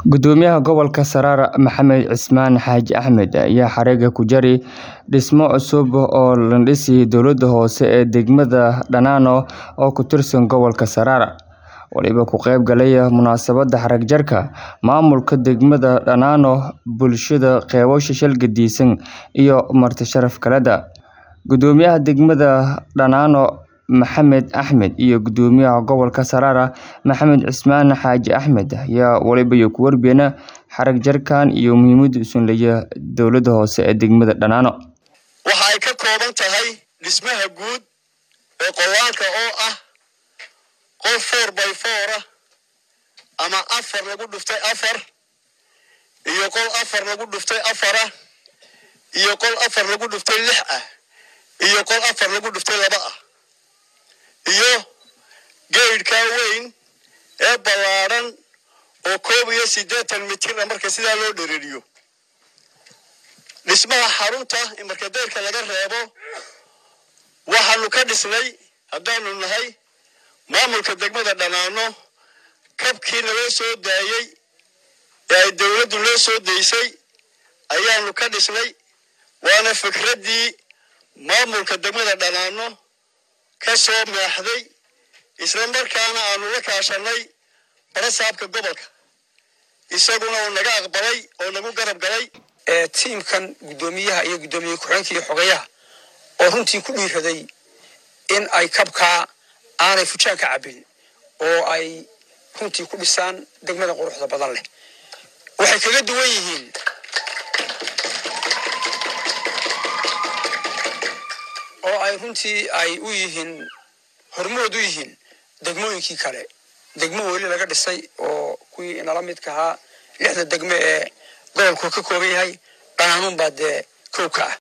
Gudoomiyaha Gobolka Saraare Maxamed Cismaan Xaaji Axmed ayaa xariga ku jaray dhismo cusub oo la dhisay dowladda hoose ee degmada Dhanano oo ku tirsan gobolka Saraare. Waliba ka qayb galaya munaasabadda xarag jarka maamulka degmada Dhanano, bulshada qeybasho shalgadiisan iyo marti sharaf kaleda. Gudoomiyaha degmada Dhanano Maxamed Axmed iyo Gudoomiyaha Gobolka Saraare Maxamed Cismaan Xaaji Axmed ayaa waliba ku warbixinay xarag jarkan iyo muhiimadda uu leeyahay dowladda hoose ee degmada Dhanano. waxa ay ka kooban tahay dhismaha guud ee qowaanka oo ah qol four by four ah ama afar lagu dhuftay afar iyo qol afar lagu dhuftay afar ah iyo qol afar lagu dhuftay lix ah iyo qol afar lagu dhuftay laba ah iyo geydhka weyn ee ballaadhan oo koob iyo siddeetan mitir ah marka sidaa loo dhereriyo dhismaha xarunta marka deyrka laga reebo waxaanu ka dhisnay haddaanu nahay maamulka degmada dhanaano kabkii naloo soo daayey ee ay dowladdu loo soo daysay ayaanu ka dhisnay waana fikraddii maamulka degmada dhanaano ka soo meexday isla markaana aanu la kaashanay barasaabka gobolka isaguna uu naga aqbalay oo nagu garab galay ee tiimkan guddoomiyaha iyo guddoomiye ku-xigeenka iyo xogayaha oo runtii ku dhiiraday in ay kabkaa aanay fujaan ka cabbin oo ay runtii ku dhisaan degmada quruxda badan leh waxay kaga duwan yihiin oo ay runtii ay u yihiin hormood u yihiin degmooyinkii kale degmo weli laga dhisay oo kuwii nala midka ahaa lixda degme ee gobolku ka kooban yahay dhanaanuun baa dee kow ka ah